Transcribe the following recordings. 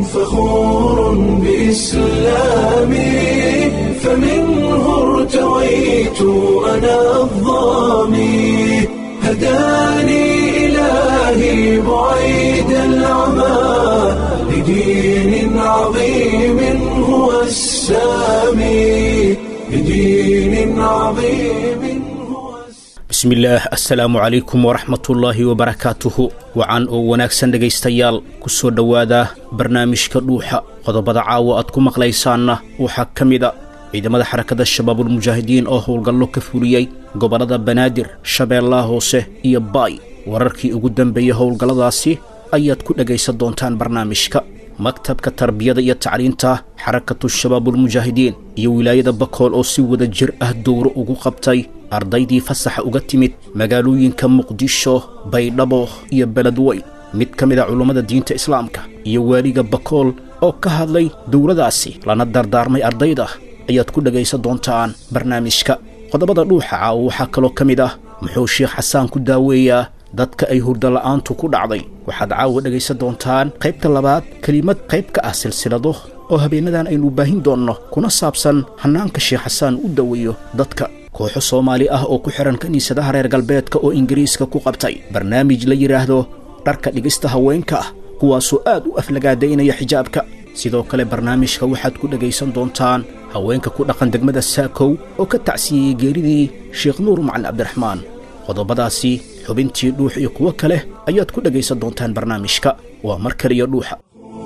فخور بإسلامي فمنه ارتويت أنا الظامي هداني إلهي بعيد العمى لدين عظيم هو السامي لدين عظيم هو السامي bismillaah assalaamu calaykum waraxmatullaahi wabarakaatuhu wacan oo wanaagsan dhegaystayaal ku soo dhowaada barnaamijka dhuuxa qodobada caawa aad ku maqlaysaanna waxaa ka mid a ciidamada xarakada shabaabulmujaahidiin oo howlgallo ka fuliyey gobollada banaadir shabeellaha hoose iyo baay wararkii ugu dambeeyey howlgalladaasi ayaad ku dhegaysan doontaan barnaamijka maktabka tarbiyada iyo tacliinta xarakatu shabaabulmujaahidiin iyo wilaayada bakool oo si wada jir ah dowro ugu qabtay ardaydii fasaxa uga timid magaalooyinka muqdisho baydhabo iyo beledweyn mid ka mid a culummada diinta islaamka iyo waaliga bakool oo ka hadlay dowladaasi lana dardaarmay ardayda ayaad ku dhegaysan doontaan barnaamijka qodobada dhuuxa caawa waxaa kaloo ka mid ah muxuu sheekh xasaan ku daaweeyaa dadka ay hurdola'aantu ku dhacday waxaad caawa dhegaysan doontaan qaybta labaad kelimad qayb ka ah silsilado oo habeenadan aynu baahin doonno kuna saabsan hannaanka sheekh xasaan u daweeyo dadka kooxo soomaali ah oo ku xihan kiniisadaha reer galbeedka oo ingiriiska ku qabtay barnaamij la yidhaahdo dharka dhigista haweenka ah kuwaasoo aad u aflagaadaynaya xijaabka sidoo kale barnaamijka waxaad ku dhegaysan doontaan haweenka ku dhaqan degmada saakow oo ka tacsiiyey geeridii sheekh nuur macalin cabdiraxmaan qodobadaasi xubintii dhuux iyo kuwo kale ayaad ku dhegaysan doontaan barnaamijka waa mar kaliya dhuuxa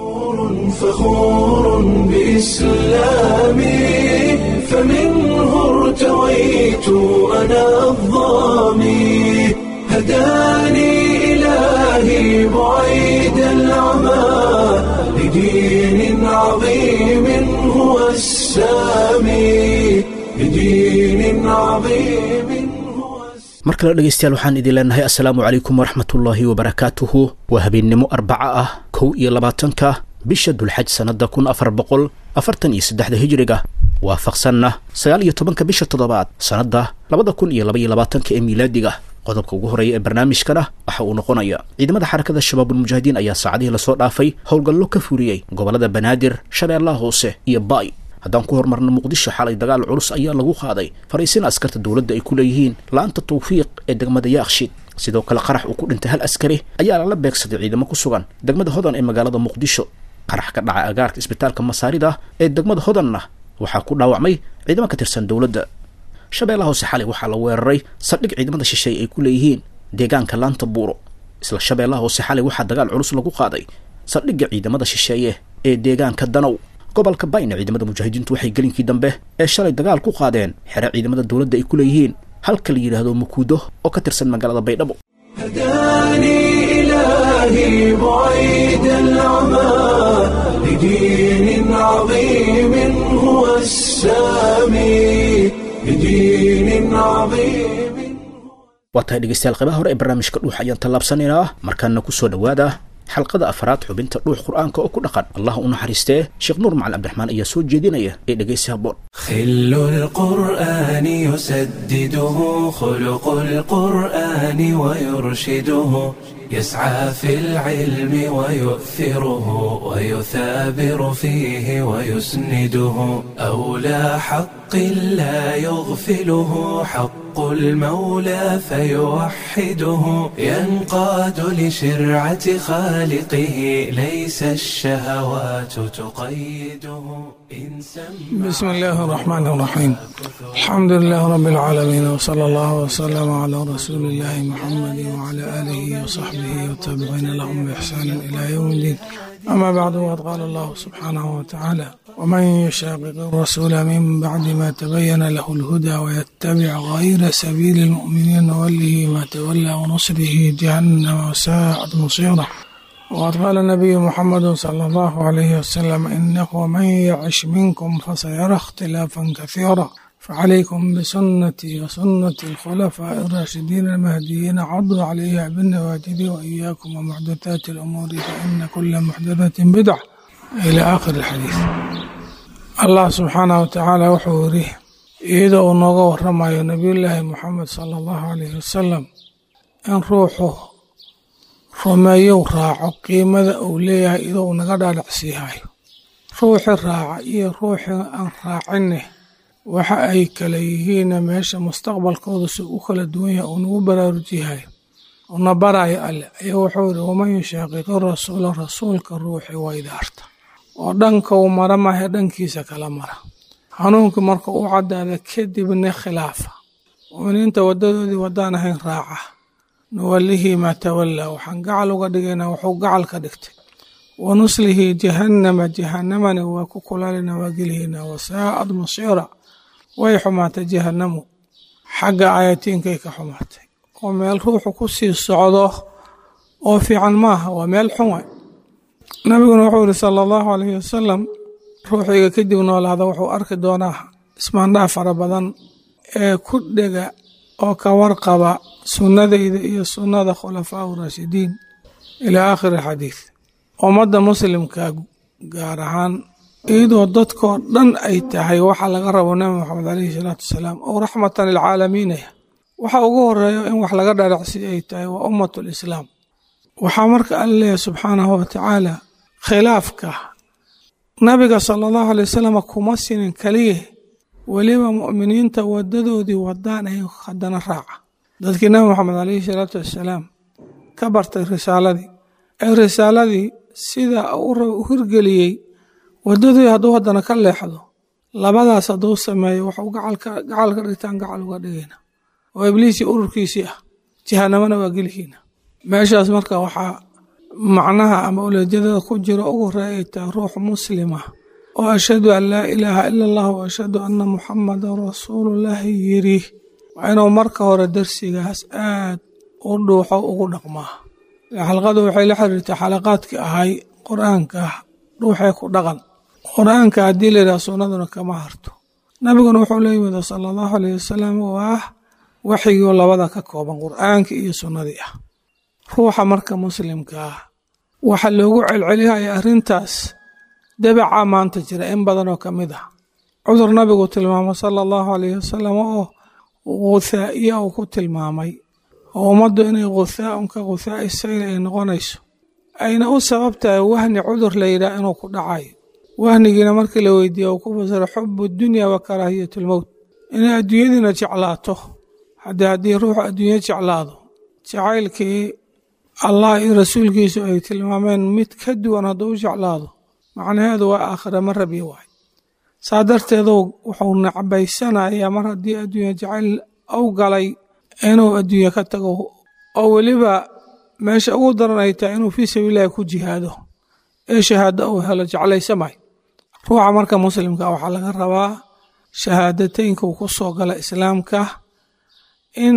فخور بإسلامي فمنه ارتويت أنا الظامي هداني إلهي بعيد العمى لدين عظيم هو السامي لدين عظيم هو السامي mar kale dhegaystayaal waxaan idin leenahay assalaamu calaykum waraxmatullaahi wabarakaatuhu waa habeennimo arbaca ah kow iyo labaatanka bisha dulxaj sannadda kun afar boqol afartan iyo saddexda hijiriga waafaqsanna sagaal iyo tobanka bisha toddobaad sannadda labada kun iyo labaiyo labaatanka ee miilaadiga qodobka ugu horeeya ee barnaamijkana waxa uu noqonaya ciidamada xarakada shabaabulmujaahidiin ayaa saacadihii lasoo dhaafay howlgallo ka fuliyey gobollada banaadir shabeellaha hoose iyo baay haddaan ku hormarno muqdisho xalay dagaal culus ayaa lagu qaaday fariisin askarta dowladda ay ku leeyihiin laanta tawfiiq ee degmada yaaqshid sidoo kale qarax uu ku dhintay hal askari ayaa lala beegsaday ciidamo ku sugan degmada hodan ee magaalada muqdisho qarax ka dhacay agaarka isbitaalka masaarida ee degmada hodanna waxaa ku dhaawacmay ciidamo ka tirsan dowladda shabeellaha hoose xalay waxaa la weeraray saldhig ciidamada shisheeye ay ku leeyihiin deegaanka laanta buuro isla shabeellaha hoose xalay waxaa dagaal culus lagu qaaday saldhigga ciidamada shisheeye ee deegaanka danow gobolka bayna ciidamada mujaahidiintu waxay gelinkii dambe ee shalay dagaal ku qaadeen xere ciidamada dowladda ay ku leeyihiin halka la yidhaahdo mukuudo oo ka tirsan magaalada baydhabo هداني إلهي بعيد العمى لدين عظيم هو السامي لدين عظيم waa tahay dhegaystayaal qaybaha hore ee barnaamijka dhuux ayaan tallaabsanaynaa markaana ku soo dhowaada xalqada afraad xubinta dhuux qur'aanka oo ku dhaqan allah u naxariistee sheekh nuur macalin cabdiraxmaan ayaa soo jeedinaya ee dhegaysi habboon خل القرآن يسدده خلق القرآن ويرشده يسعى في العلم ويؤثره ويثابر فيه ويسنده أولى حق لا يغفله حق المولى فيوحده ينقاد لشرعة خالقه ليس الشهوات تقيده إن سمع بسم الله الرحمن الرحيم الحمد لله رب العالمين وصلى الله وسلم على رسول الله محمد وعلى آله وصحبه والتابعين لهم بإحسان إلى يوم الدين أما بعد وقد قال الله سبحانه وتعالى ومن يشاقق الرسول من بعد ما تبين له الهدى ويتبع غير سبيل المؤمنين نوله ما تولى ونصره جهنم وساءت مصيره وقد قال النبي محمد صلى الله عليه وسلم إنه من يعش منكم فسيرى اختلافا كثيرا فعليكم بسنتي وسنة الخلفاء الراشدين المهديين عضوا عليها بالنواجذ وإياكم ومحدثات الأمور فإن كل محدثة بدعة إلى آخر الحديث الله سبحانه وتعالى وحوره iyadoo uu nooga waramayo nebiyullaahi moxamed sala allahu calayhi wasalam in ruuxu rumeeyow raaco qiimada uu leeyahay idou naga dhaadhacsiihayo ruuxi raaca iyo ruuxi aan raacinne waxa ay kala yihiinna meesha mustaqbalkooda si u kala duwan yahay uu nagu baraarujiyahayo una baraayo alle ayaa wuxuu yidhi waman yushaaqiqi rasuula rasuulka ruuxi waydaarta oo dhanka uu mara maahe dhankiisa kala mara hanuunkii marka u caddaada kadibna khilaafa mu'miniinta waddadoodii waddaan ahayn raaca nuwallihii maa tawallaa waxaan gacal uga dhigaynaa wuxuu gacal ka dhigtay wa nuslihi jahannama jahannamani waa ku kulaalina waa gelihaynaa wasaa'ad masiira way xumaatay jahannamu xagga aayatiinkay ka xumaatay oo meel ruuxu ku sii socdo oo fiican maaha waa meel xun waay nabiguna wuxuu yihi sala allahu alayhi wasalam ruuxiga kadib noolaada wuxuu arki doonaa ismaandhaa fara badan ee ku dhega oo ka warqaba sunnadayda iyo sunnada khulafaa raashidiin ilaa aakhiri xadiid ummadda muslimka gaar ahaan iyadoo dadkoo dhan ay tahay waxa laga rabo nabi moxamed caleyhi salaatu wasalaam oo raxmatan lilcaalamiinaya waxa ugu horeeyo in wax laga dharacsiy ay tahay waa ummatu lislaam waxaa marka alla leeyahay subxaanahu watacaala khilaafka nabiga sala allahu alay wasalam kuma sinin keliya weliba mu'miniinta wadadoodii wadaan ay haddana raaca dadkii nabi moxamed caleyhi salaatu wassalaam ka bartay risaaladii ee risaaladii sida u hirgeliyey wadadii hadduu haddana ka leexdo labadaas hadduu sameeyo waxuu gacal ka dhigtaan gacal uga dhigayna oo ibliisii ururkiisii ah jahanamana waa gelihiina meeshaas marka waxaa macnaha ama uleejadada ku jiro ugu horeeya ay tahay ruux muslima oo ashhadu an laa ilaaha ila allah wa ashhadu anna muxamadan rasuulullaahi yiri waa inuu marka hore darsigaas aad u dhuuxo ugu dhaqmaa xalqadu waxay la xiriirtay xalaqaadkii ahay qur-aanka dhuuxee ku dhaqan qur-aanka haddii layidhaha sunnaduna kama harto nabiguna wuxuu la yimid sala allahu alayh wasalam oo ah waxyigoo labada ka kooban qur-aanka iyo sunnadii ah ruuxa marka muslimka ah waxa loogu celcelihaya arrintaas dabaca maanta jira in badanoo ka mid ah cudur nabigu tilmaamo sala allahu alayh wasalam oo guthaa'iya uu ku tilmaamay oo ummaddu inay guthaaun ka guthaa'i sayl ay noqonayso ayna u sabab tahay wahni cudur la yidhaah inuu ku dhacayo wahnigiina markii la weydiiye uu ku fasiro xubu dunya wa karaahiyatulmowt inay adduunyadiina jeclaato haddii haddii ruuxu adduunyo jeclaado jacaylkii allah iyo rasuulkiisu ay tilmaameen mid ka duwan hadduu u jeclaado macnaheedu waa aakhira ma rabi waay saa darteedu wuxuu nacbaysanayaa mar haddii adduunya jacayl u galay inuu adduunye ka tago oo weliba meesha ugu daran ay tahay inuu fii sabiililahi ku jihaado ee shahaado uu helo jeclaysamay ruuxa marka muslimka waxaa laga rabaa shahaadateynka uu ku soo gala islaamka in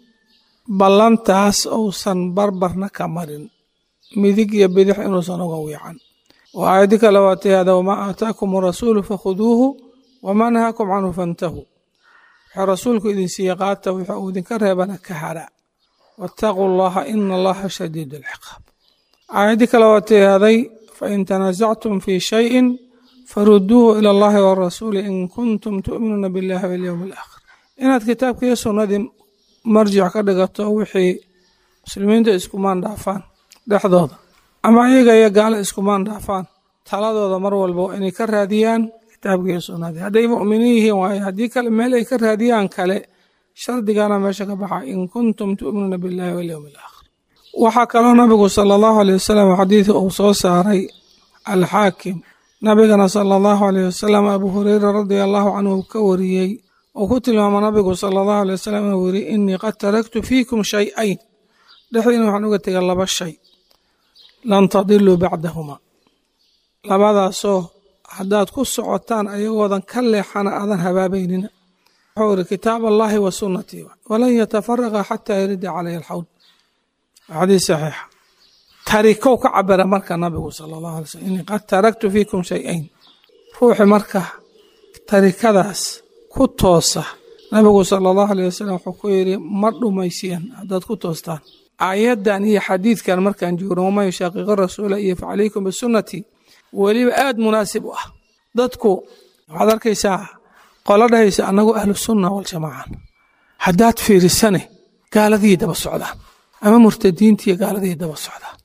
ballantaas uusan barbarna ka marin midig iyo bidix inuusan uga wiican oo aayadi kale waa tihaada wamaa aataakum arasuulu fakhuduuhu wamaa nahaakum canhu fantahuu wuxuu rasuulku idin siiye qaata wuxuu uu idinka reebana ka hara waataquu allaha ina allaha shadiid alciqaab aayadii kale waa tihaaday fain tanaasactum fii shayin faruduuhu ila allahi warasuuli in kuntum tu'minuuna billahi walyowmi alaakhir inaad kitaabka iyo sunnadii marjic ka dhigato wixii muslimiinta iskumaan dhaafaan dhexdooda ama iyaga iyo gaalo iskumaan dhaafaan taladooda mar walba inay ka raadiyaan kitaabka iyo sunnadii hadday mu'miniin yihiin waaye haddii kale meel ay ka raadiyaan kale shardigana meesha ka baxa in kuntum tu'minuuna billahi walyowmi alaakhir waxaa kaloo nabigu sala allahu aleyh wasalam xadiidka uu soo saaray alxaakim nabigana sala allahu aleyh wasalam abu hureyra radia allahu canhu uu ka wariyey uu ku tilmaamo nabigu sala allahu aley wasalam inuu yiri inii qad taraktu fiikum shay-ayn dhexdiina waxaan uga tegay laba shay lan tadiluu bacdahuma labadaasoo haddaad ku socotaan ayagoodan ka leexana aadan habaabaynina wuxuu iri kitaab allahi wa sunnatii walan yatafaraqa xataa yarida caleyhi alxawd xadiis saxiixa tarikow ka cabira marka nabigu sala allahu alay slm inii qad taraktu fiikum shay-ayn ruuxi marka tarikadaas ku toosa nabigu sala allahu aleyh wasalam wuxuu ku yidhi ma dhumaysiyan haddaad ku toostaan aayaddan iyo xadiidkan markaan joogno waman yushaaqiqi rasuula iyo facalaykum bisunnatii weliba aad munaasib u ah dadku waxaad arkaysaa qolo dhahaysa annagu ahlu sunna waljamaaca haddaad fiirisane gaaladii daba socdaan ama murtadiintiiyo gaaladii daba socdaan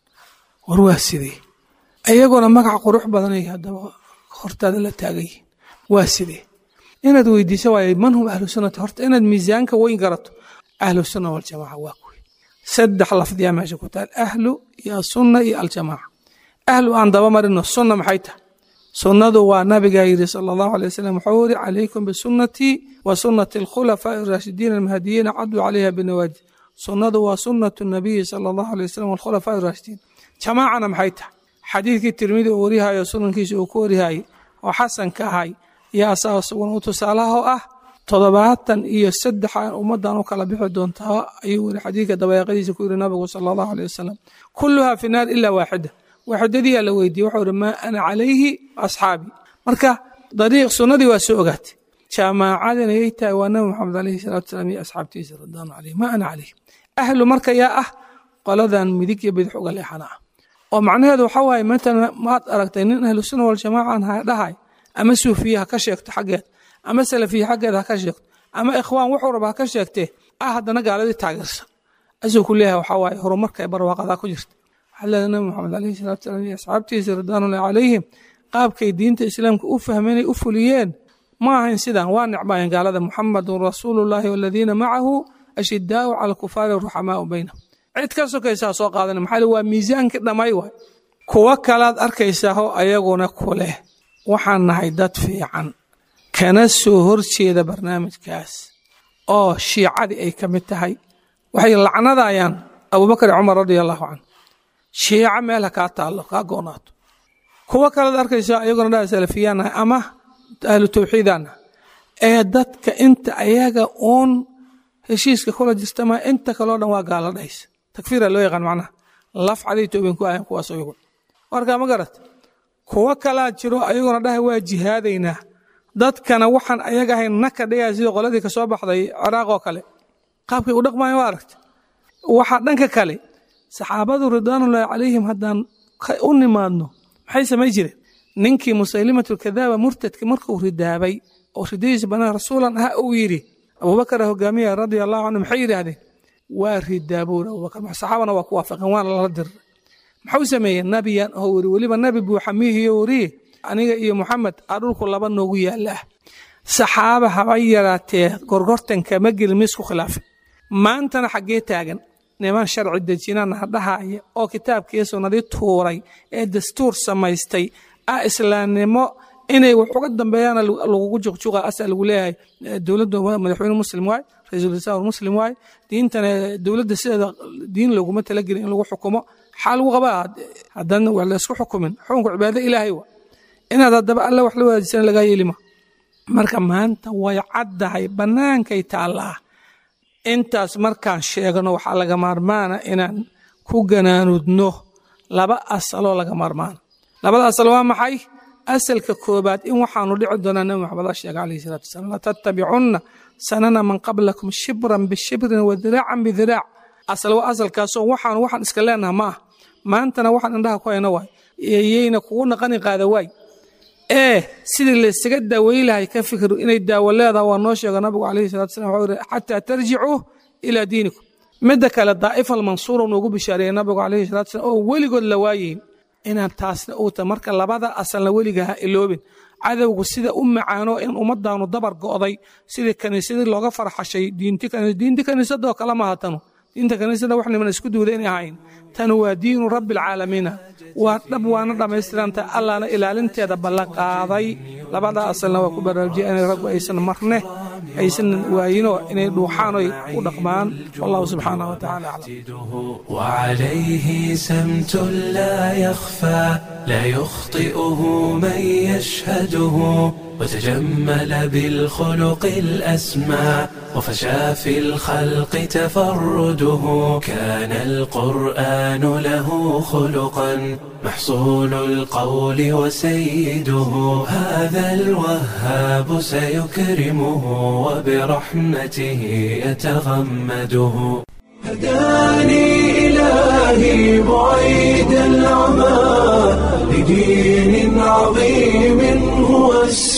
war waa sidee iyaguna magac qurux badanay haddaba hortaada la taagayihin waa sidee inaad weydiiso waaye man hum ahlu sunnati horta inaad miisaanka weyn garato ahlu sunna waljamaaca waa kuwi saddex lafdiyaa meesha ku taal ahlu iyo asunna iyo aljamaaca ahlu aan daba marino sunna maxay tahay sunnadu waa nabigaa yidhi sala allahu alay wasalam wuxuu yidhi calaykum bisunnatii wa sunnati alkhulafaa'i araashidiin almahdiyiina caduu calayha binawaajid sunnadu waa sunnatu nabiyi sala allahu alay wasalam walkhulafaa'i araashidiin jamaacana maxay tahay xadiidkii tirmidi uu warihayo sunankiisa uu ku warihayay oo xasanka ahay iyo asaga sugan u tusaalaha oo ah toddobaatan iyo saddex ummaddan u kala bixi doontaa ayuu weri xadiidka dabayaaqadiisa ku yidhi nabigu sala allahu aleyh wasalam kulluhaa fi naar ilaa waaxida waaxidadiyaa la weydiiyey wuxuu ihi maa ana calayhi asxaabii marka dariiq sunnadii waa soo ogaatay jamaacadina yay tahay waa nabi maxamed alayhi salatu salaam iyo asxaabtiisa radwaanu caleyh maa ana calayhi ahlu marka yaa ah qoladan midig iyo bidix uga leexana ah oo macnaheedu waxa waaye matalan maad aragtay nin ahlu sunna waljamaacan ha dhahay ama suufiye ha ka sheegto xaggeed ama salafiye xaggeed ha ka sheegto ama ikhwaan wuxuu raba ha ka sheegtee ah haddana gaaladii taageersan asuu ku leeyahay waxaa waaye horumarka ee barwaaqadaa ku jirta waxaa leedahay nabi maxamed alayhi salatu salaam iyo asxaabtiisa ridwaanullahi calayhim qaabkay diinta islaamka u fahmeenay u fuliyeen ma ahayn sidan waa necbaayeen gaalada muxamadun rasuulullahi waladiina macahu ashidaau cala alkufaari ruxamaau baynahum cid ka sokaysaa soo qaadana maxaa waa miisaankii dhammay waay kuwo kalaad arkaysaao ayaguna ku leh waxaan nahay dad fiican kana soo horjeeda barnaamijkaas oo shiicadii ay ka mid tahay waxay lacnadayaan abubakar cumar radia allahu canhu shiico meel ha kaa taallo kaa goonaato kuwo kalaad arkaysaa ayaguna dhaa salafiyaan nahay ama ahlu tawxiidaan nahay ee dadka inta ayaga uun heshiiska kula jirtama inta kaleo dhan waa gaala dhahaysa takfiira loo yaqaan macnaha laf caday toobeen ku ahayn kuwaas ayagu marka ma garat kuwo kalaa jiro ayaguna dhahay waa jihaadaynaa dadkana waxaan ayaga ahayn naka dhigaya sida qoladii ka soo baxday ciraaq oo kale qaabkay u dhaqmayan waa aragta waxaa dhanka kale saxaabadu ridwaanullaahi calayhim haddaan u nimaadno maxay samay jireen ninkii musaylimatulkadaaba murtadka markuu ridaabay oo ridadiisa banaa rasuulan ah uu yidhi abubakar hogaamiya radia allahu canhu maxay yidhaahdeen waa ridaabown abubakar saxaabana waa ku waafaqeen waana lala diray maxuu sameeyey nabiyan oo weri weliba nabi buuxa miihiyo weriye aniga iyo muxamed aa dhulku laba noogu yaalaah saxaaba haba yaraatee gorgortanka ma gelin miisku khilaafin maantana xaggee taagan niman sharci dejinana dhahaya oo kitaabkii sunnadii tuuray ee dastuur samaystay ah islaamnimo inay wax uga dambeeyaan lagugu juqjuqa asa lagu leeyahay dowladda madaxweyne muslim waay ra-iisul wasaar muslim waay diintana dowladda sideeda diin loguma talagelin in lagu xukumo xaa lagu qabaa haddana wax laysku xukumin xukunka cibaado ilaahay wa inaad haddaba alla wax la wadaajisana lagaa yeelima marka maanta way caddahay bannaankay taallaa intaas markaan sheegno waxaa laga maarmaana inaan ku ganaanudno laba asaloo laga maarmaana labada asal waa maxay asalka koobaad in waxaanu dhici doonaa nabi maxamed sheega alayhi salatu wasalam latattabicunna sanana man qablakum shibran bishibrin wa diraacan bidiraac asal waa asalkaasoo waxaanu waxaan iska leenaha ma ah maantana waxaan indhaha ku hayno waay yayna kugu naqani qaada waay ee sidii laysaga daaweyi lahay ka fikir inay daawo leedaha waa noo sheega nabigu alayhi salatu wasalam wuxuu yidhi xataa tarjicuu ilaa diinikum midda kale daa'ifa almansuura noogu bishaareeyey nabigu alayhi salatu wasalam oo weligood la waayeyn inaan taasna uu ta marka labada asalna weliga ha iloobin cadowgu sida u macaano in ummadaanu dabar go'day sidii kaniisadii looga farxashay diinti kaniisadoo kale maaha tanu diinta kaniisada wax niman isku duuda inay ahayn tanu waa diinu rabbi alcaalamiina waa dhab waana dhammaystiranta allaana ilaalinteeda ballan qaaday labada asalna waa ku baraarujiyay inay raggu aysan marne aysan waayinoo inay dhuuxaan oy u dhaqmaan wallahu subxaanahu watacaala aclam وعليه سمت لا يخفى لا يخطئه من يشهده وتجمل بالخلق الأسمى وفشى في الخلق تفرده كان القرآن له خلقا محصول القول وسيده هذا الوهاب سيكرمه وبرحمته يتغمده هداني إلهي بعيد العمى لدين عظيم هو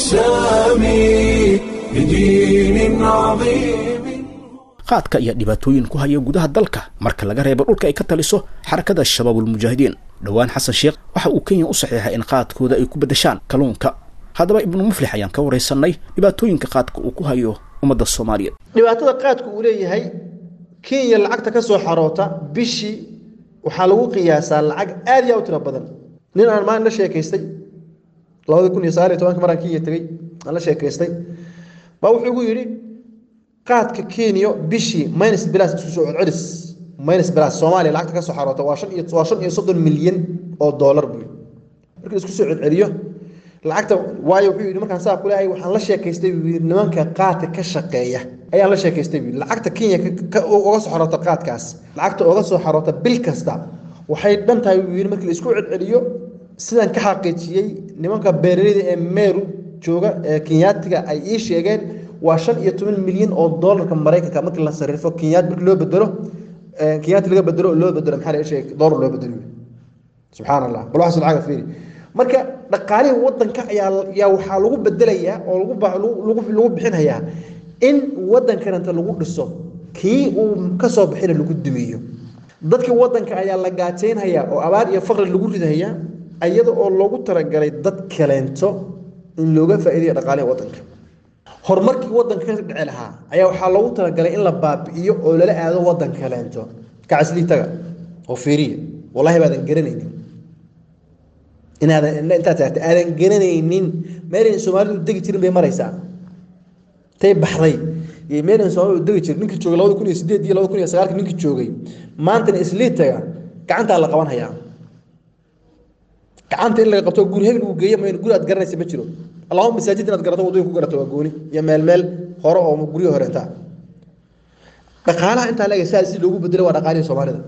السامي لدين عظيم qaadka iyo dhibaatooyin ku haya gudaha dalka marka laga reebo dhulka ay ka taliso xarakada shabaabulmujaahidiin dhowaan xasan sheekh waxa uu kenya u saxiixay in qaadkooda ay ku beddeshaan kalluunka haddaba ibnu muflix ayaan ka waraysanay dhibaatooyinka qaadka uu ku hayo ummadda soomaaliyeed dhibaatada qaadku uu leeyahay kenya lacagta ka soo xaroota bishii waxaa lagu qiyaasaa lacag aad iyo aad u tiro badan nin aan maalin la sheekaystay labada kun iyo sagaal iyo tobanka maraan kenya tegey aan la sheekaystay baa wuxuu igu yidhi qaadka kenya bishii minus bilas isku soo celcelis minus bilas soomaaliya lacagta ka soo xaroota waa shan iyo waa shan iyo soddon milyan oo doolar buu yidhi markii isku soo celceliyo lacagta waayo wuxuu yidhi markaan saa ku leeyahay waxaan la sheekaystay buu yidhi nimanka qaadka ka shaqeeya ayaan la sheekaystay buu yidhi lacagta kenya uga soo xaroota qaadkaas lacagta uga soo xaroota bil kasta waxay dhan tahay buu yidhi markii la isku celceliyo sidaan ka xaqiijiyey nimanka beeraleyda ee meeru jooga ee kenyaatiga ay ii sheegeen waa shan iyo toban milyan oo doolarka maraykanka markii la sarrifo kenyaat markii loo bedelo kenyaati laga bedelo loo bedelo maxaa la sheegay doolar loo bedelo subxaan allah bal waxaas lacaga fiiri marka dhaqaalihii wadanka ayaa yaa waxaa lagu bedelayaa oo lagu lagu lagu bixinayaa in wadankananta lagu dhiso kii uu kasoo bixina lagu dumiyo dadkii wadanka ayaa la gaajaynhayaa oo abaar iyo faqri lagu ridahayaa iyada oo loogu talagalay dad kaleento in looga faa'iidayo dhaqaalihi wadanka horumarkii wadanka ka dhici lahaa ayaa waxaa loogu talagalay in la baabi'iyo oo lala aado wadan kaleento kacasliitaga oo fiiriya wallahi baadan garanaynin inaadan intaad taagtay aadan garanaynin meelayn soomaalidu degi jirin bay maraysaa tay baxday iyo meelayn soomaalidu degi jirin ninkii joogay labada kun iyo sideed iyo labada kun iyo sagaalka ninkii joogay maantana isliitaga gacantaa la qaban hayaa gacanta in laga qabto guri hebel uu geeyo mayno guri aad garanaysa ma jiro allahuma masaajid inaad garato waddooyin ku garato waa gooni iyo meel meel hore oo guryo hore intaa dhaqaalaha intaa leega saa si loogu bedelo waa dhaqaalihii soomaalida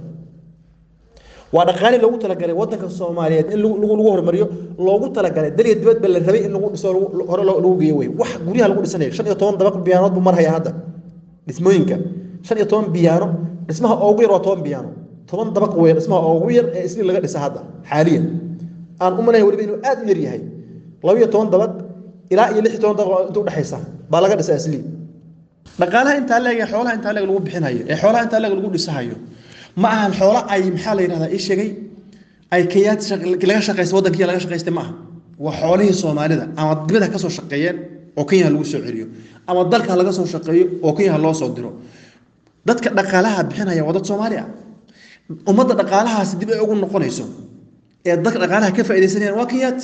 waa dhaqaali loogu talagalay wadanka soomaaliyeed in lagu lagu horumariyo loogu talagalay daliya dibad ba la rabay in lagu dhiso hore lagu geeyo wey wax guryaha lagu dhisanayo shan iyo toban dabaq biyaanood buu marhayaa hadda dhismooyinka shan iyo toban biyaano dhismaha ugu yar waa toban biyaano toban dabaq wey dhismaha ugu yar ee isli laga dhisa hadda xaaliyan aan u malayn weliba inuu aad u yar yahay laba iyo toban dabaq ilaa iyo lix iyo toban dabaq inta udhexaysa baa laga dhisa isli dhaqaalaha intaa leeg xoolaha intaa leeg lagu bixinayo ee xoolaha intaa leeg lagu dhisahayo ma ahan xoolo ay maxaa la yidhahdaa ii sheegay ay kenyaad laga shaqaysta waddankiya laga shaqaystay ma aha waa xoolihii soomaalida ama dibada ka soo shaqeeyeen oo kenya lagu soo celiyo ama dalka laga soo shaqeeyo oo kenya loo soo diro dadka dhaqaalaha bixinaya waa dad soomaali ah ummadda dhaqaalahaasi dib ay ugu noqonayso ee dadka dhaqaalaha ka faaidaysanayaan waa kenyaati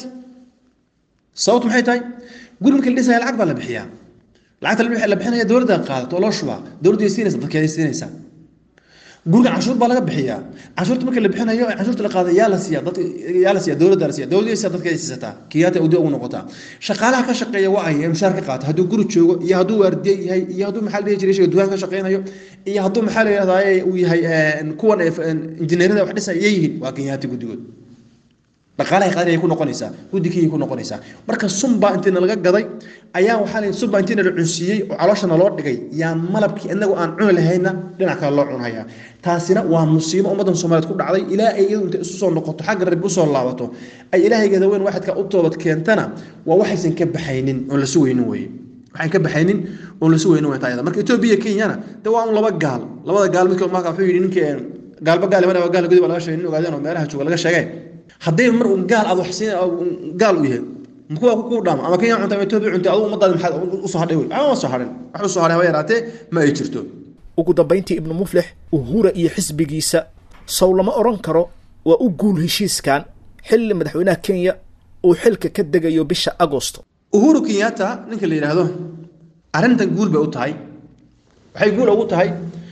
sababtu maxay tahay guri markii la dhisaya lacag baa la bixiyaa lacagta la bixinaya dowladda qaadato oo loo shubaa dowladda siinaysa dadkeeday siinaysaa guriga canshuur baa laga bixiyaa canshuurta marka la bixinayo canshuurta la qaada yaa la siiya dadka yaa la siiya dowladda la siiya dowladda siiya dadka ay siisataa kiyaata udi ugu noqotaa shaqaalaha ka shaqeeya waa ay mushaar ka qaata hadduu guri joogo iyo hadduu waardiye yahay iyo hadduu maxaa la dhihi jiray shayga dukaan ka shaqeynayo iyo hadduu maxaa la yidhahdaa uu yahay kuwan injineerada wax dhisaya yihiin waa kenyaati guddigood dhaqaalahay qaadinay ku noqonaysaa guddigiyay ku noqonaysaa marka sunbaa intiina laga gaday ayaa waxaa la sunbaa intiina la cunsiiyey oo calooshana loo dhigay yaa malabkii inagu aan cuni lahayna dhinac kale loo cunhayaa taasina waa musiibo ummaddan soomaaliyeed ku dhacday ilaa ay iyadu intay isu soo noqoto xagga rabbi usoo laabato ay ilaahaygeeda weyn waxadka u toobad keentana waa waxaysan ka baxaynin oon la sugaynin weye waxaan ka baxaynin oon la sugaynin wey taayada marka etoobiya iyo kenyana de waa un laba gaal labada gaal midkood marka wuxuu yidhi ninkii gaalba gaal imanaya waa gaal gudi baa laga sheegay nin ogaadeen oo meelaha jooga laga sheegay hadday mar un gaal aad wax siin gaal u yahay kuwa ku dhaama ama kenya cunta ama etoobiya cuntay adigu ummadaada maxaad usoo hadhay wey waxba ma soo hadhin wax usoo hadhay haba yaraatee ma ay jirto ugu dambayntii ibnu muflix uhura iyo xisbigiisa sow lama odhan karo waa u guul heshiiskan xilli madaxweynaha kenya uu xilka ka degayo bisha agosto uhuru kenyatta ninka la yidhaahdo arrintan guul bay u tahay waxay guul ugu tahay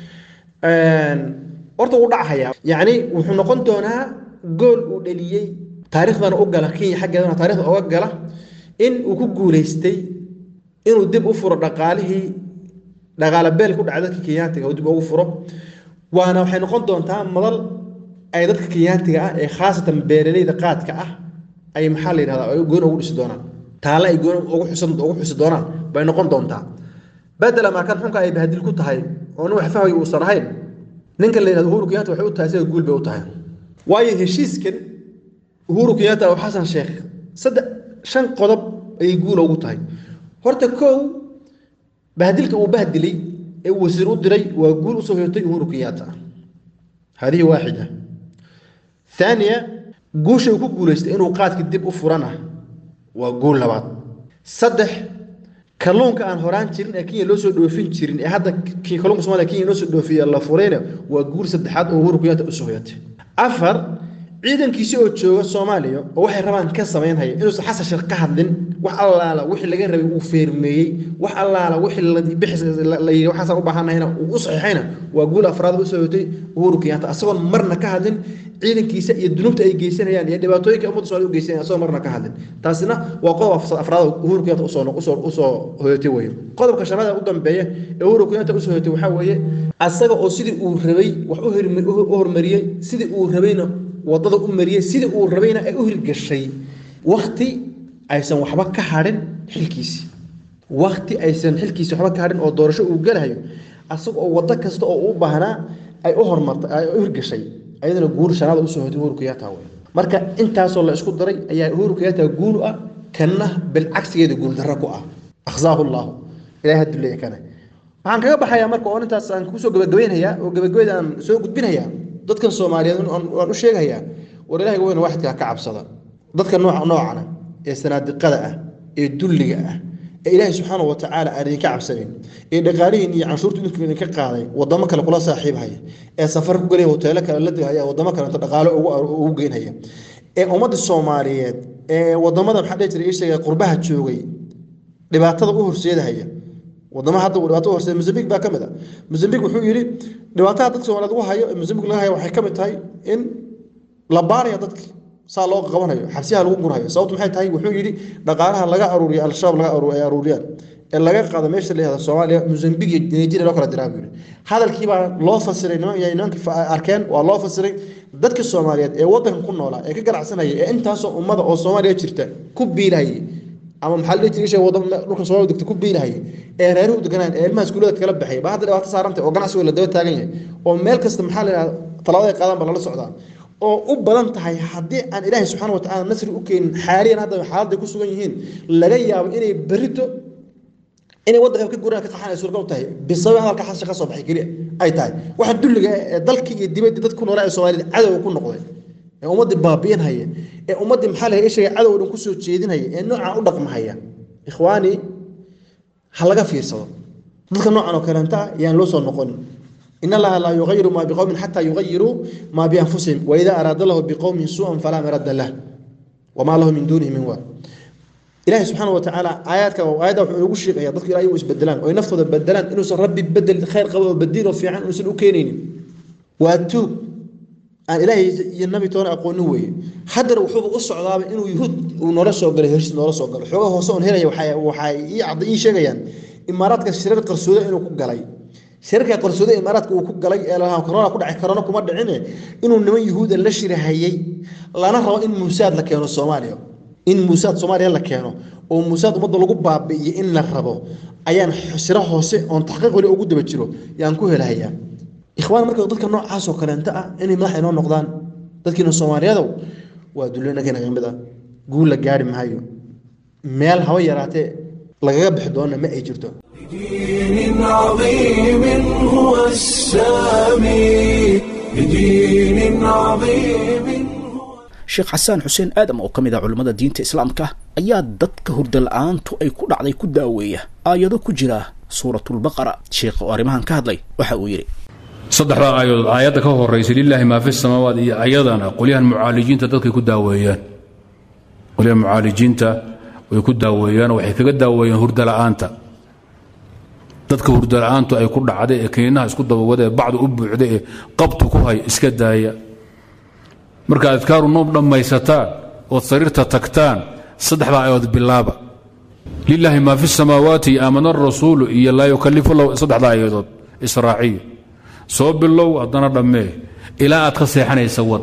horta wuu dhachayaa yacni wuxuu noqon doonaa gool uu dhaliyey taariikhdana u gala kenya xaggeedana taarikhda oga gala in uu ku guulaystay inuu dib u furo dhaqaalihii dhaqaale beel ku dhaca dadka kenyaatiga uu dib ugu furo waana waxay noqon doontaa madal ay dadka kenyaatiga ah ee khaasatan beeraleyda qaadka ah ay maxaa la yidhahdaa ay goon ugu dhisi doonaan taale ay goon ugu xusan ugu xusi doonaan bay noqon doontaa bedela markan xunka ay bahadil ku tahay oo nin wax fahmay uusan ahayn ninka la yidhahdo uhuru kenyatta waxay u tahay sida guul bay u tahay waayo heshiiskan uhuru kenyatta oo xasan sheekh saddex shan qodob ayay guul ugu tahay horta kow bahdilka uu bahdilay ee uu wasiir u diray waa guul usoo hoyatay uhuru kenyatta hadihi waaxida ثانية guusha uu ku guulaystay inuu qaadka dib u furana waa guul labaad saddex kalluunka aan horaan jirin ee kenya loo soo dhoofin jirin ee hadda kii kalluunka somalia kenya loo soo dhoofiya la furayna waa guul saddexaad oo uhuru kenyatta usoo hoyatay afar ciidankiisi oo jooga soomaaliya oo waxay rabaan ka samaynhaya inuusan xasan sheekh ka hadlin wax allaala wixii laga rabay uu feermeeyey wax allaala wixii la yidhi waxaasaan u baahanahayna uu u saxiixayna waa guul afraad usoo hoyatay uhuru kenyatta asagoon marna ka hadlin ciidankiisa iyo dunuubta ay geysanayaan iyo dhibaatooyinka ummadda somalia u geysanayaan asagoo marna ka hadlin taasina waa qodob afraad uhuru kenyatta usoo usoo usoo hoyatay weeye qodobka shanaad ee u dambeeya ee uhuru kenyatta usoo hoyatay waxaa weeye asaga oo sidii uu rabay wax u hormariyey sidii uu rabayna wadada u mariyey sidii uu rabayna ay u hirgashay wakti aysan waxba ka hadhin xilkiisii wakti aysan xilkiisi waxba ka hadhin oo doorasho uu galahayo asaga oo wado kasta oo u baahnaa ay u hormartay ay u hirgashay ayadana guur shanaada usoo hoytay uhuru kenyatta wey marka intaasoo la isku daray ayaa uhuru kenyatta guul ah kanna bilcagsigeeda guuldarro ku ah akhsaahu llaahu ilahay ha duleeya kana waxaan kaga baxayaa marka oo intaas aan kusoo gabagabaynayaa oo gabagabayda aan soo gudbinayaa dadkan soomaaliyeed waan u sheegayaa war ilahay weyna waxidkaa ka cabsada dadka nooca noocana ee sanaadiqada ah ee dulliga ah ee ilaahay subxaana wa tacaala aan idinka cabsanayn ee dhaqaalihiin iyo canshuurtu idinku idinka qaaday wadamo kale kula saaxiibhaya ee safar ku gelaya hoteelo kale la digaya wadamo kale inta dhaqaalo ugu geynhaya ee ummadda soomaaliyeed ee wadamada maxaa dhihi jiray ii sheegay qurbaha joogay dhibaatada u horseedahaya wadamo hadda uu dhibaato u horseeda mozambique baa ka mid a mozambique wuxuu yidhi dhibaatada dadka soomaaliyeed ugu hayo ee mozambique laga hayo waxay ka mid tahay in la baaraya dadka saa loo qabanayo xabsiyaha lagu gurhayo sababtu maxay tahay wuxuu yidhi dhaqaalaha laga aruuriyo al-shabaab laga aruur ay aruuriyaan ee laga qaado meesha la yihahdo soomaaliya mozambique iyo nigeria loo kala diraa buu yidhi hadalkii baa loo fasiray niman iyo nimankii arkeen waa loo fasiray dadka soomaaliyeed ee waddanka ku noolaa ee ka ganacsanaya ee intaasoo ummada oo soomaaliya jirta ku biilahayay ama maxaa la dhihi jiray waddan dhulkan Soomaaliya degta ku biilahay ee reeruhu deganaan ee ilmaha iskuulada kala baxay baa hadda dhibaato saarantay oo ganacsiga la daba taagan yahay oo meel kasta maxaa la yiraahdaa talaabada ay qaadaan baa lala socdaa oo u badan tahay haddii aan ilaahay subxaana wa tacaala nasri u keenin xaaliyan hadda xaaladday ku sugan yihiin laga yaabo inay berito inay waddanka ka guraan ka qaxaan ay suuragal u tahay bisabab hadalka xasha ka soo baxay keliya ay tahay waxa dulliga ee dalka iyo dibadda dadka ku noolaa ee soomaalida cadow ku noqday ee ummaddii baabi'inhaya ee ummaddii maxaa la ishaga cadow dhan ku soo jeedinhaya ee noocaan u dhaqmahaya ikhwaani ha laga fiirsado dadka noocan oo kaleenta ah yaan loo soo noqonin in allaha laa yugayiru maa biqowmin xataa yugayiruu maa bianfusihim waida araada lahu biqowmin suu'an falaa marada lah wamaa lahu min duunihi min waa ilaahay subxaana wa tacaala aayaadka aayadda wuxuu inoogu sheegaya dadku ilaahay u isbedelaan oo ay naftooda bedelaan inuusan rabbi bedel khayr qabo oo badiin oo fiican inuusan u keenaynin waa tuug aan ilaahay iyo nabi toona aqoonin weeye haddana wuxuuba u socdaaba inuu yuhuud uu noola soo galay heshiis noola soo galo xoogaa hoose oon helaya waxay waxay ii cadda ii sheegayaan imaaraadka shirar qarsooda inuu ku galay shirarka qarsooda imaaraadka uu ku galay ee lahaa corona ku dhacay corona kuma dhicine inuu niman yuhuuda la shirahayay lana rabo in muusaad la keeno soomaaliya in muusaad soomaaliya la keeno oo muusaad ummadda lagu baabi'iyo in la rabo ayaan shiro hoose oon taxqiiq weli ugu daba jiro yaan ku helahayaa ikhwaan marka dadka noocaas oo kaleenta ah inay madax inoo noqdaan dadkiina soomaaliyadow waa dullinakeena kamid ah guul la gaari maayo meel haba yaraatee lagaga bixi doona ma ay jirto بدين عظيم هو السامي بدين عظيم sheekh xasaan xuseen aadam oo ka mid ah culimmada diinta islaamka ayaa dadka hurda la-aantu ay ku dhacday ku daaweeya aayado ku jira suuratulbaqara sheekha oo arrimahan ka hadlay waxa uu yidhi saddexdaa aayadood aayadda ka horaysay lilaahi maa fi samaawaat iyo ayadana qolyahan mucaalijiinta dadkay ku daaweeyaan qolyahan mucaalijiinta way ku daaweeyaan waxay kaga daaweeyaan hurda la'aanta dadka hurda la'aantu ay ku dhacday ee kiniinaha isku dabawada ee bacdu u buuxda ee qabtu ku hay iska daaya marka adkaaru noob dhammaysataan ood sariirta tagtaan saddexdaa aayadood bilaaba lilaahi maa fi samaawaati aamana arasuulu iyo laa yukalifu lahu saddexdaa aayadood israaciya soo bilow haddana dhammee ilaa aad ka seexanaysa wad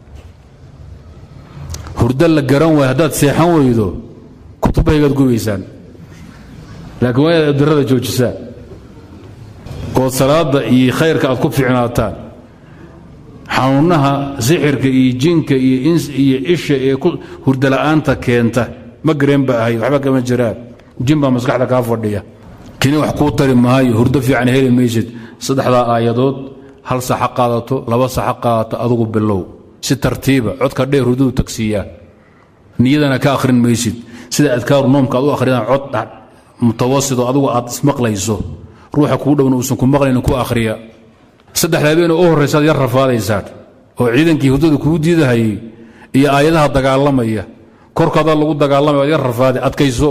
hurdo la garan waayo haddaad seexan weydo kutubahaygaad gubaysaan laakiin waa inaad abdirada joojisaan ood salaadda iyo khayrka aad ku fiicnaataan xanuunaha sixirka iyo jinka iyo ins iyo isha ee ku hurdala'aanta keenta ma gareen ba ahay waxba kama jiraan jin baa maskaxda kaa fadhiya kini wax kuu tari maayo hurdo fiican heli maysid saddexdaa aayadood hal saxa qaadato laba saxa qaadato adugu bilow si tartiiba codka dheer hurdadu tagsiiyaa niyadana ka akhrin maysid sida adkaaru noomka aad u akhriyaan cod mutawasito adugu aad ismaqlayso ruuxa kuu dhowna uusan ku maqlaynin ku akhriya saddex habeen oo u horraysaad yar rafaadaysaan oo ciidankii hurdada kuu diidahayay iyo aayadaha dagaalamaya korkaadaa lagu dagaalamaya waad yar rafaade adkayso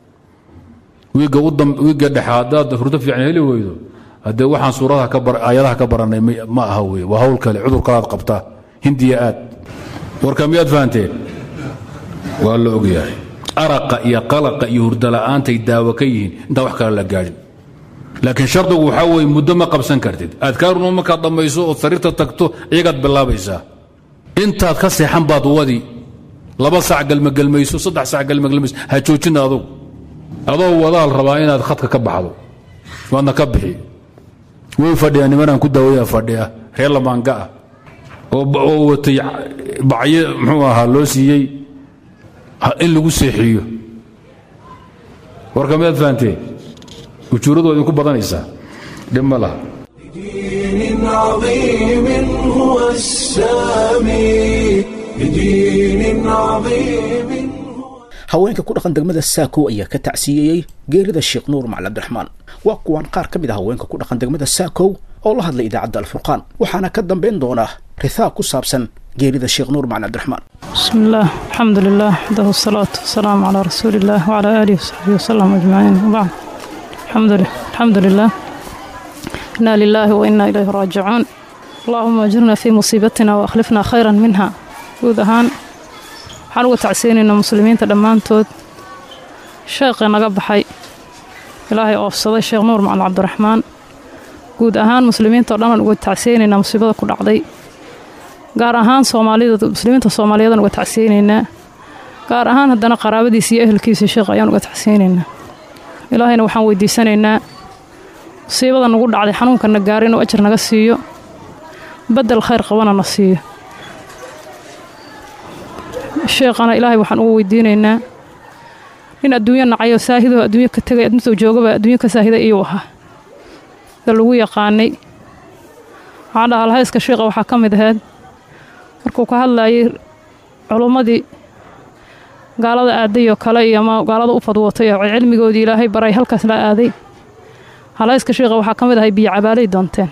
wiigga dhexe haddaad hurdo fiican heli weydo haddee waxaan suuradaha aayadaha ka barannay ma aha wey waa hawl kale cudur kalaad qabtaa hindiya aad warka miyaad fahanteen waa la ogyahay araqa iyo qalaqa iyo hurdala'aantay daawo ka yihiin intaan wax kale la gaadhin laakiin shardigu waxaa weye muddo ma qabsan kartid adkaaruna markaad dhammayso ood sariirta tagto iyagaad bilaabaysaa intaad ka seexan baad wadi laba sac galmagelmayso saddex sac galmagelmayso ha joojina adugu adoo wadaal rabaa inaad khadka ka baxdo waadna ka bixi way fadhiyaa nimanaan ku daawaya fadhiya reer lamaanga ah oo watay bacyo muxuu ahaa loo siiyey in lagu seexiyo warka miyaad fahanteen ujuuradu waa idinku badanaysaa dhib ma laha بدين عظيم هو السامي بدين عظيم haweenka ku dhaqan degmada saakow ayaa ka tacsiyeeyey geerida sheekh nuur macali cabdiraxmaan waa kuwaan qaar ka mid ah haweenka ku dhaqan degmada saakow oo la hadlay idaacadda alfurqaan waxaana ka dambayn doonaa rithaaq ku saabsan geerida sheekh nuur macali cabdiraxmaan بسم الله الحمد لله وحده الصلاة والسلام على رسول الله وعلى آله وصحبه وسلم أجمعين وبعد الحمد لله الحمد لله إنا لله وإنا إليه راجعون اللهم أجرنا في مصيبتنا وأخلفنا خيرا منها guud ahaan waxaan uga tacsiinaynaa muslimiinta dhammaantood sheekhii naga baxay ilaahay oofsaday sheekh nuur macalin cabdiraxmaan guud ahaan muslimiinta o dhanaan uga tacsiyeynaynaa musiibada ku dhacday gaar ahaan soomaalida muslimiinta soomaaliyeedaan uga tacsiyeynaynaa gaar ahaan haddana qaraabadiisa iyo ehelkiisa sheekh ayaan uga tacsiyeynaynaa ilaahayna waxaan weydiisanaynaa musiibada nagu dhacday xanuunkana gaara inuu ajar naga siiyo bedel khayr qabana na siiyo sheekhana ilaahay waxaan ugu weydiinaynaa nin adduunyo nacayo saahidoo adduunyo ka tegay adduunta joogaba adduunyo ka saahida iyuu ahaa da lagu yaqaanay waxaan dhahaa alhayska sheekha waxaa ka mid ahayd markuu ka hadlayay culummadii gaalada aaday oo kale iyo ama gaalada u fadwootay oo cilmigoodii ilaahay baray halkaas la aaday halhayska sheekha waxaa ka mid ahay biyo cabaalay doonteen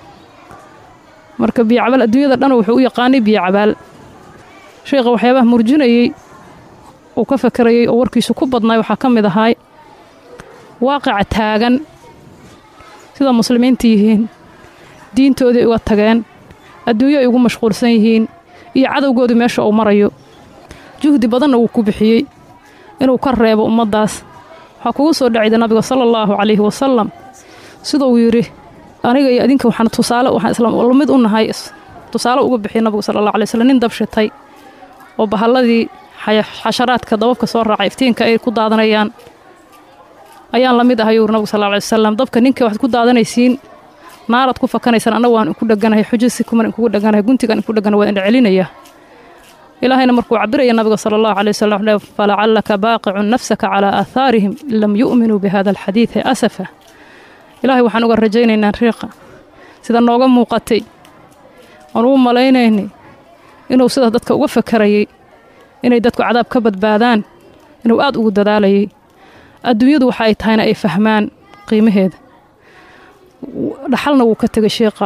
marka biyo cabaal adduunyada dhan wuxuu u yaqaanay biyo cabaal sheekha waxyaabaha murjinayey uu ka fakarayey oo warkiisu ku badnaay waxaa ka mid ahay waaqica taagan sida muslimiinta yihiin diintoodii uga tageen adduunyo ay ugu mashquulsan yihiin iyo cadowgoodu meesha uu marayo juhdi badanna wuu ku bixiyey inuu ka reebo ummaddaas waxaa kugu soo dhacayda nabiga sala allaahu calayhi wasalam siduu yidhi aniga iyo adinka waxaan tusaale waxaan isla mid u nahay tusaale uga bixiyay nabigu sala allah alay wasallam nin dabshitay oo bahalladii xasharaadka dababka soo raacay iftiinka ay ku daadanayaan ayaan la mid ahay yuuri nabigu sal alay wasalam dabka ninka waxaad ku daadanaysiin naaraad ku fakanaysaan annagu waan inku dheganahay xujasi kuman inkugu dheganahay guntigaan inku dheganahay waan indha celinaya ilaahayna markuu cabiraya nabiga sala allahu calay wasalam wuxuu falacallaka baaqicun nafsaka calaa aahaarihim in lam yu'minuu bihada alxadiidi asafa ilaahay waxaan uga rajaynaynaa riiqa sida nooga muuqatay aan ugu malaynaynay inuu sida dadka uga fakarayey inay dadku cadaab ka badbaadaan inuu aad ugu dadaalayay adduunyadu waxa ay tahayna ay fahmaan qiimaheeda dhaxalna wuu ka tegay sheekha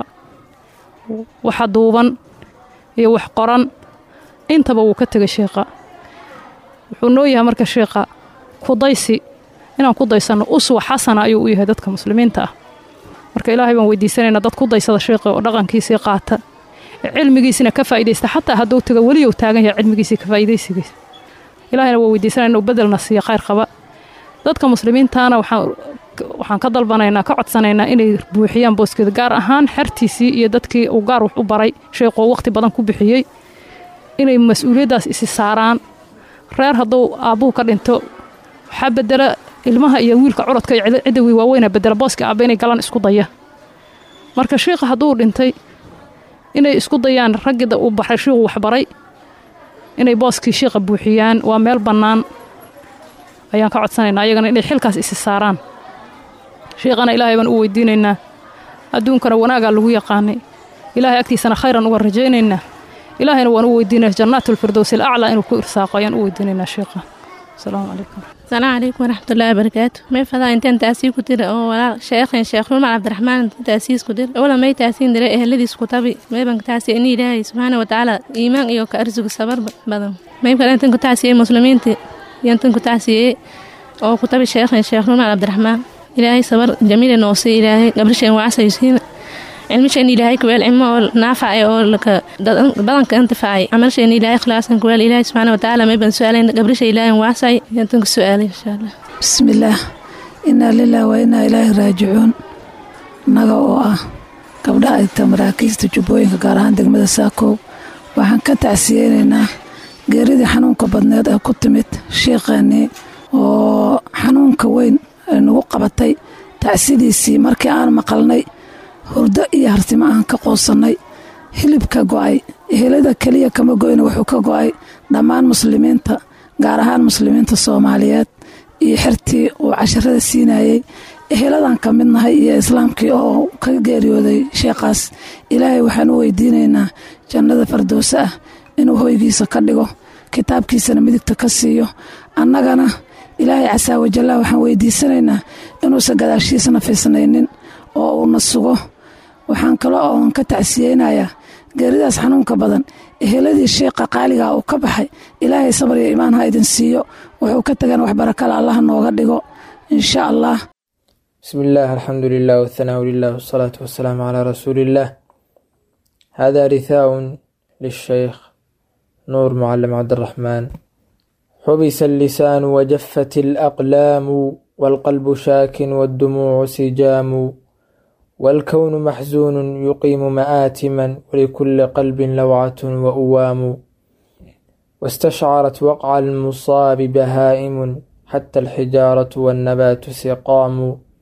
waxa duuban iyo wax qoran intaba wuu ka tegay sheekha wuxuu noo yahay marka sheekha kudaysi inaan ku daysanno uswa xasana ayuu u yahay dadka muslimiinta ah marka ilaahay baan weydiisanaynaa dad ku daysada sheekha oo dhaqankiisii qaata cilmigiisina ka faa'idaysta xataa hadduu taga weli uu taagan yahay cilmigiisii ka faa'idaysigiisa ilaahayna waa weydiisanaya inuu bedelna siiyo khayr qaba dadka muslimiintaana waxaan waxaan ka dalbanaynaa ka codsanaynaa inay buuxiyaan booskeeda gaar ahaan xertiisii iyo dadkii uu gaar wax u baray sheekhoo waqti badan ku bixiyey inay mas-uuliyaddaas isi saaraan reer hadduu aabbuhu ka dhinto waxaa bedela ilmaha iyo wiilka curadka iyo cidda wiil waaweyna bedela booska aabba inay galaan isku daya marka sheikha hadduu dhintay inay isku dayaan raggida uu baxay shiikhuu waxbaray inay booskii shiikha buuxiyaan waa meel bannaan ayaan ka codsanaynaa ayagana inay xilkaas isi saaraan shiikhana ilaahay baan u weydiinaynaa adduunkana wanaagaa lagu yaqaanay ilaahay agtiisana khayran uga rajaynaynaa ilaahayna waan u weydiinaya jannaatulfirdows ilaclaa inuu ku irsaaqo ayaan u weydiinaynaa sheekha asalaamu calaykum السلام عليكم ورحمة الله وبركاته ما فضا انت تأسيس كتير أو ولا شيخ شيخ عمر عبد الرحمن تأسيس كتير أولا ما تأسين دري أهل الذي سكتابي ما يبقى تأسي إني إلهي سبحانه وتعالى إيمان إيو كأرزق الصبر بدن ما يبقى أنت كنت تأسي مسلمين تي ينتن كنت تأسي أو كتابي شيخ شيخ عمر عبد الرحمن إلهي صبر جميل نوصي إلهي قبل شيء وعسى يسين cilmishan ilaahay kuweel cilmo oo naafacay oo laka badanka intifaacay camalshan ilaahay ikhlaasan kuweel ilaahay subxaana watacaala may ban su-aalayn gabrisha ilaahay waasay yantan ku su-aalay insha allah bismillaah inaa lilah wa inaa ilaahi raajicuun naga oo ah gabdhaha dhigta maraakiista jubbooyinka gaar ahaan degmada saakow waxaan ka tacsiyeynaynaa geeridii xanuunka badneed ee ku timid sheikheennii oo xanuunka weyn ay nagu qabatay tacsidiisii markii aan maqalnay hurdo iyo hartimo aan ka qoosannay hilibka go'ay ehelada keliya kama goyna wuxuu ka go'ay dhammaan muslimiinta gaar ahaan muslimiinta soomaaliyeed iyo xertii uu casharada siinayey eheladan ka mid nahay iyo islaamkii oo ka geeriyooday sheekhaas ilaahay waxaan u weydiinaynaa jannada fardowse ah inuu hoygiisa ka dhigo kitaabkiisana midigta ka siiyo annagana ilaahay casaa wajalla waxaan weydiisanaynaa inuusan gadaashiisna fiisnaynin oo uuna sugo waxaan kale oon ka tacsiyeynayaa geeridaas xanuunka badan eheladii sheekha qaaligaa uu ka baxay ilaahay sabar iyo imaan ha idin siiyo wuxuu ka tagan wax barakala allah nooga dhigo insha allah بسم الله الحمد لله والثناء لله والصلاة والسلام على رسول الله هذا رثاء للشيخ نور معلم عبد الرحمن حبس اللسان وجفت الأقلام والقلب شاك والدموع سجام والكون محزون يقيم مآتما ولكل قلب لوعة وأوام واستشعرت وقع المصاب بهائم حتى الحجارة والنبات سقام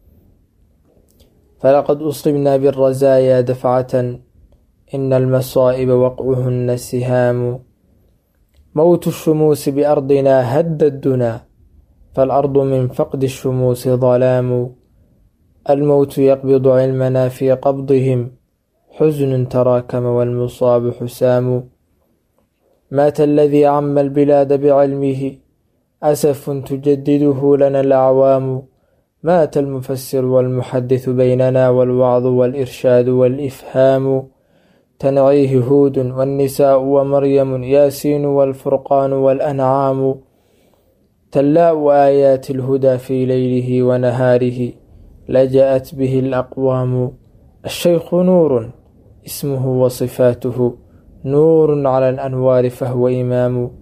فلقد أصبنا بالرزايا دفعة إن المصائب وقعهن سهام موت الشموس بأرضنا هد الدنا فالأرض من فقد الشموس ظلام الموت يقبض علمنا في قبضهم حزن تراكم والمصاب حسام مات الذي عم البلاد بعلمه أسف تجدده لنا الأعوام مات المفسر والمحدث بيننا والوعظ والإرشاد والإفهام تنعيه هود والنساء ومريم ياسين والفرقان والأنعام تلاء آيات الهدى في ليله ونهاره لجأت به الأقوام الشيخ نور اسمه وصفاته نور على الأنوار فهو إمام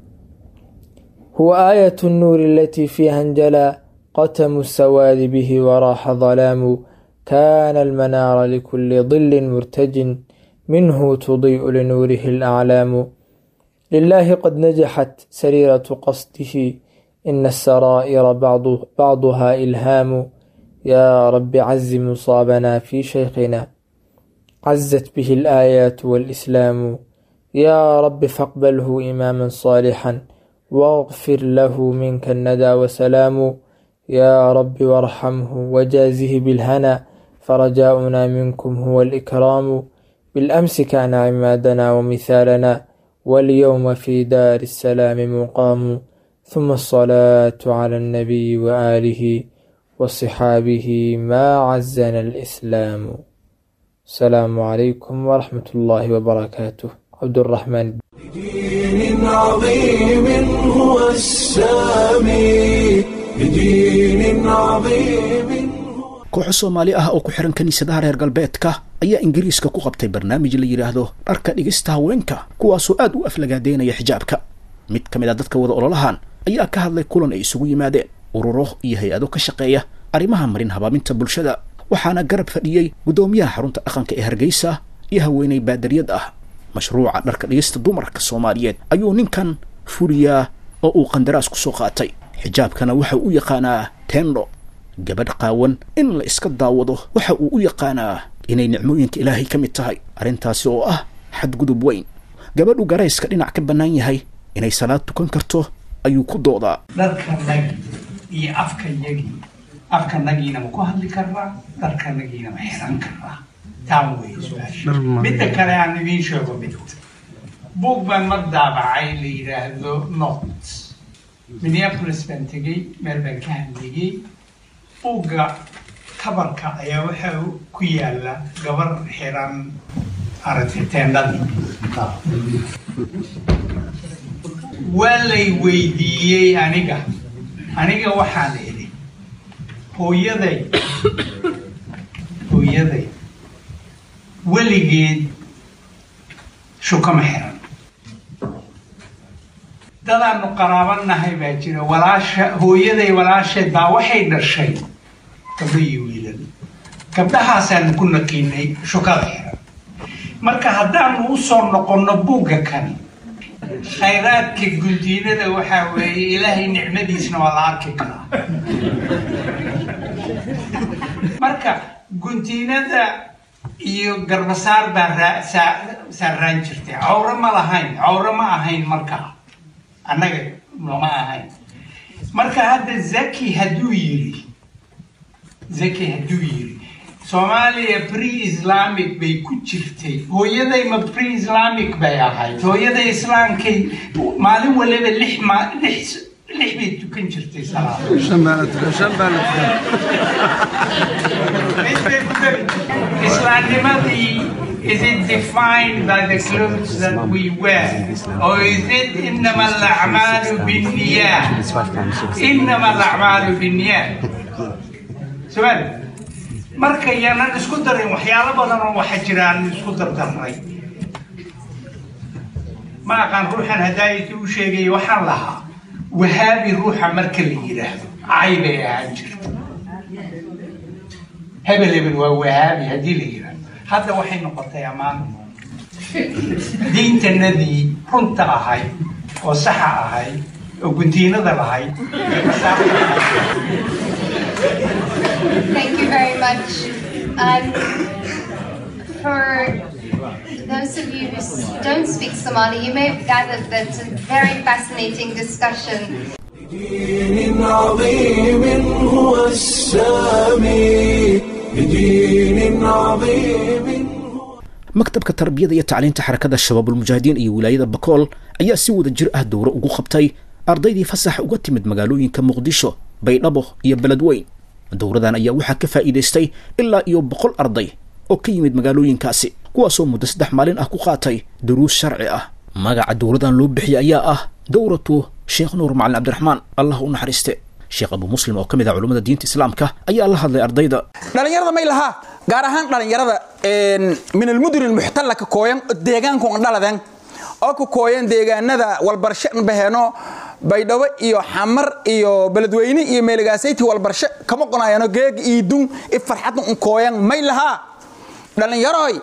هو آية النور التي فيها انجلى قتم السواد به وراح ظلام كان المنار لكل ظل مرتج منه تضيء لنوره الأعلام لله قد نجحت سريرة قصده إن السرائر بعض بعضها إلهام يا رب عز مصابنا في شيخنا عزت به الآيات والإسلام يا رب فاقبله إماما صالحا واغفر له منك الندى وسلام يا رب وارحمه وجازه بالهنا فرجاؤنا منكم هو الإكرام بالأمس كان عمادنا ومثالنا واليوم في دار السلام مقام ثم الصلاة على النبي وآله وصحابه ما عزنا الإسلام السلام عليكم ورحمة الله وبركاته عبد الرحمن بدين عظيم هو السامي بدين عظيم kooxo soomaali ah oo ku xihan kiniisadaha reer galbeedka ayaa ingiriiska ku qabtay barnaamij la yidhaahdo dharka dhigista haweenka kuwaasoo aad u aflagaadeynaya xijaabka mid ka mid a dadka wada ololahan ayaa ka hadlay kulan ay isugu yimaadeen ururo iyo hay-ado ka shaqeeya arrimaha marin habaaminta bulshada waxaana garab fadhiyey guddoomiyaha xarunta dhaqanka ee hargeysa iyo haweeney baadariyad ah mashruuca dharka dhigista dumarka soomaaliyeed ayuu ninkan fuliyaa oo uu qandaraas ku soo qaatay xijaabkana waxa u yaqaanaa tendo gabadh qaawan in la iska daawado waxa uu u yaqaanaa inay nicmooyinka ilaahay ka mid tahay arrintaasi oo ah xadgudub weyn gabadhu garayska dhinac ka bannaan yahay inay salaad tukan karto ayuu ku doodaa dharkanagi iyo afkayagii afkanagiina ma ku hadli karnaa dharkanagiina ma xiran karnaa taan wey su-aasha midda kale aan idiin sheego mid buug baan mar daabacay la yidhaahdo not minneapolis baan tegey meel baan ka hadlayey buugga kabarka ayaa waxa ku yaala gabar xiran aragtay teendhadii waa lay weydiiyey aniga aniga waxaan idhi hooyaday hooyaday weligeed shukama xiran dadaanu qaraabanahay baa jira walaasha hooyaday walaasheed baa waxay dhashay gabdho iyo wiilal gabdhahaasaanu ku naqiinay shukada xiran marka haddaanu usoo noqonno buugga kani khayraadka gundiinada waxaa weeye ilaahay nicmadiisna waa la arki karaa marka guntiinada iyo garbasaar baa raa- saa- saaraan jirtay cawro ma lahayn cawro ma ahayn markaa annaga lama ahayn marka hadda zaki hadduu yiri zaki hadduu yiri soomaaliya pre-islamic bay ku jirtay hooyaday ma pre-islamic bay ahayd hooyaday islaamkay maalin waliba lix ma lix lix bay tukan jirtay salaada Islamic is it defined by the clothes that we wear or is it إنما الأعمال بالنيات إنما الأعمال بالنيات سؤال marka yaanan isku darin waxyaalo badan oo waxa jiraan isku dardarnay ma aqaan ruuxan hadaayati u sheegay waxaan lahaa wahaabi ruuxa marka la yidhaahdo cay bay ahaan jirta hebel hebel waa wahaabi haddii la yidhaahdo hadda waxay noqotay ammaan diintanadii runta ahayd oo saxa ahayd oo guntiinada lahayd Thank you very much. Um, for those of you who s- don't speak Somali, you may have gathered that it's a very fascinating discussion. دين عظيم هو السامي بدين عظيم maktabka tarbiyada iyo tacliinta xarakada shabaabulmujaahidiin iyo wilaayada bakool ayaa si wada jir ah dowro ugu qabtay ardaydii fasaxa uga timid magaalooyinka muqdisho baydhabo iyo beledweyn dowradan ayaa waxaa ka faa'iidaystay ilaa iyo boqol arday oo ka yimid magaalooyinkaasi kuwaasoo muddo saddex maalin ah ku qaatay duruus sharci ah magaca dowradan loo bixiyey ayaa ah dowratu sheekh nuur macalin cabdiraxmaan allah u naxariiste sheekh abu muslim oo ka mid ah culummada diinta islaamka ayaa la hadlay ardayda dhalinyarada may lahaa gaar ahaan dhalinyarada min almudun almuxtalla ka kooyan deegaanku dhaladan oo ku kooyan deegaanada walbarsho baheeno baydhabo iyo xamar iyo beledweyne iyo meeligaasaytii walbarsho kama qonaayano geeg iidun i farxadna un kooyan may lahaa dhalinyaroy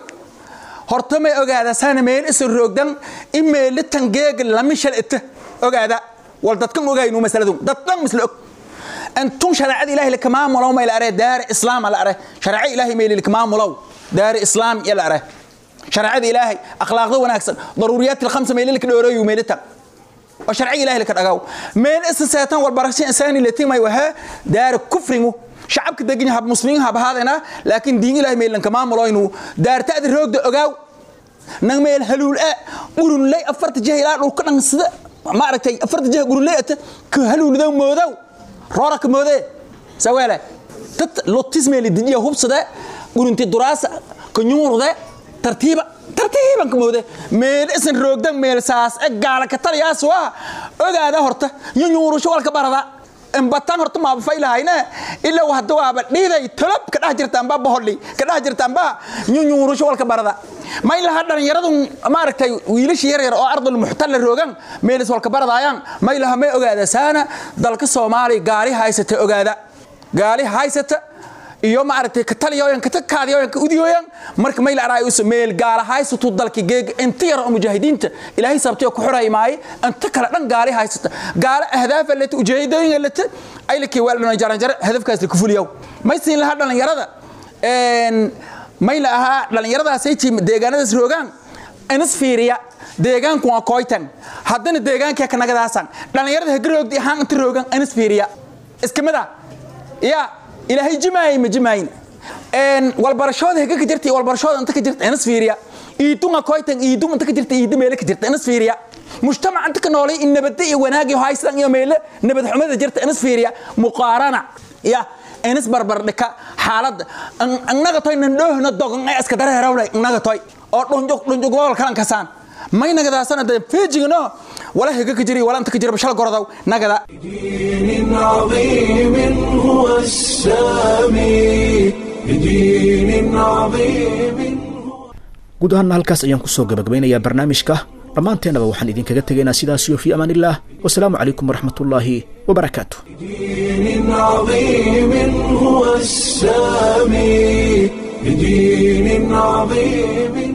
horta may ogaada saana meel isa roogdan in meelitan geeg lamishal ita ogaada wal dadkan ogaynu masaladu dadkan misla og أنتم شريعة إلهي لك ما ملو ما يلأره دار إسلام على أره شريعة إلهي ميلي لك ما ملو دار إسلام يلأره شريعة إلهي أخلاق ذو ونكسر ضروريات الخمسة ميلي لك دوري وميلتا وشريعة إلهي لك أقاو ميل إسساتان والبركسين إنساني التي ما يوها دار كفرمو شعبك دقيني هب مسلمين هب هذا لكن دين إلهي ميلي لك ما ملو إنه دار تأذي روك دو أقاو نغ ميل هلول أ قرون لي أفرت جهي لو كنا نصد ما عرفتي أفرت جهي قرون لي أت كهلول ذو مودو roora ka moodee saweele dad lotismeeli didiya hubsade gurunti duraasa kanyuurde tartiiba tartiiban ka moode meel isan roogdan meel saas e gaala ka taliyaas waa ogaada horta yunyuurusho walka barada embataan horta maaba faylahayne ilaa hadda waaba dhiiday tolob ka dhex jirtaanba boholli ka dhex jirtaanba yunyuurusho walka barada may laha dhalinyaradu maaragtay wiilasha yaryar oo ardul muxtalla roogan meelis walka baradaayaan may laha may ogaada saana dalka soomaaliya gaari haysata ogaada gaari haysata iyo maaragtay ka taliyooyan ka takaadiyooyan ka udiyooyan marka may la araay us meel gaala haysatu dalka geeg inta yar oo mujaahidiinta ilaahay sabtay ku xuray maay inta kala dhan gaali haysata gaala ahdaaf lata ujeedooyin lata ay la kiwaalna jaran jar hadafkaas ku fuliyow may siin laha dhalinyarada een may la ahaa dhalinyaradaasay tiim deegaanadaas roogaan inas fiiriya deegaanku waa kooytan haddana deegaankii kanagadaasaan dhalinyarada hagroogdi ahaan inta roogan inas fiiriya iskamida ya ilaahay jimaayay ma jimaayin walbarashooda haga ka jirta walbarashooda inta ka jirta inas fiiriya iidunga koytan iidum inta ka jirta iida meele ka jirta inas fiiriya mujtamac inta ka noolay in nabadda iyo wanaag iyo haysan iyo meele nabad xumada jirta inas fiiriya muqaarana ya inas barbardhika xaaladda annaga toy nan dhoohna dogan ay iska dara herawlay annaga toy oo dhunjuk dhunjuk wal kalan kasaan may nagadaasana de feejigno wala higa ka jiri wala inta ka jira bashal gorodaw nagada دين عظيم هو السامي بدين عظيم guud ahaanna halkaas ayaan kusoo gabagabeynayaa barnaamijka dhammaanteennaba waxaan idinkaga tegaynaa sidaasiyo fii amaan illah wasalaamu calaykum waraxmatullaahi wabarakaatu دين عظيم هو السامي بدين عظيم